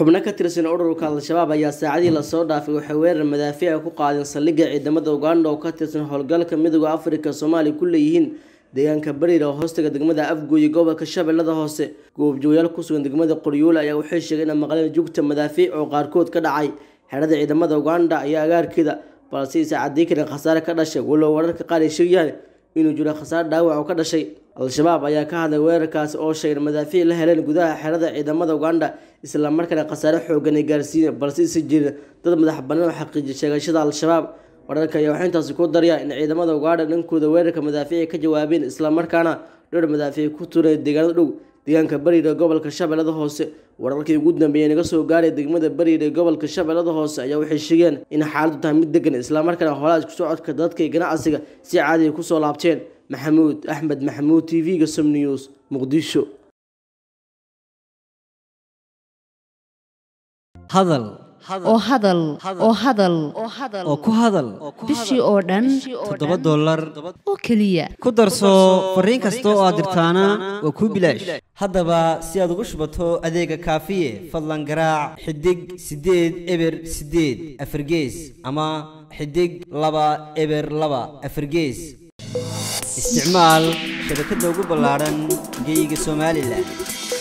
xubno ka tirsan ururka al-shabaab ayaa saacadii lasoo dhaafay waxay weerar madaafiica ku qaadeen saldhigga ciidamada uganda oo ka tirsan howlgalka midooda afrika soomaaliya ku leeyihiin deegaanka bariir oo hoostaga degmada afgooye gobolka shabeellada hoose goobjoogayaal kusugan degmada qoryoole ayaa waxay sheegeen in maqleen jugta madaafiic oo qaarkood ka dhacay xerada ciidamada uganda iyo agaarkeeda balse isa cadii karin khasaare ka dhashay walow wararka qaar ay sheegayaan inuu jiro khasaare dhaawac oo ka dhashay al-shabaab ayaa ka hadlay weerarkaasi oo sheegay madaafiic la heleen gudaha xerada ciidamada uganda islamarkaana khasaare xoogan ay gaarsiiyeen balse isa jirin dad madax bannaan oo xaqiijiyay sheegashada al-shabaab wararka ayaa waxaa intaasi ku daraya in ciidamada uganda dhankooda weerarka madaafiic ka jawaabeen islamarkaana dhowr madaafiic ku turay deegaanada dhow deegaanka bariir ee gobolka shabeellada hoose wararkii ugu dambeeyay naga soo gaaray degmada bariir ee gobolka shabeellada hoose ayaa waxay sheegeen in xaaladdu tahay mid degan islamarkaana holaha isku socodka dadka iyo ganacsiga si caadiya kusoo laabteen maxamuud axmed maxamuud t v-ga som news muqdisho hadal oo hadal oo hadal oo ku hadal bishii oo dhan toddoba dollar oo keliya ku darso fariin kasta oo aad dirtaana waa kuu bilaash haddaba si aad ugu shubato adeega kaafiye fadlan garaac xidig siddeed eber siddeed afargees ama xidig laba eber laba afargees isticmaal shabakadda ugu ballaadhan geeyiga somalilan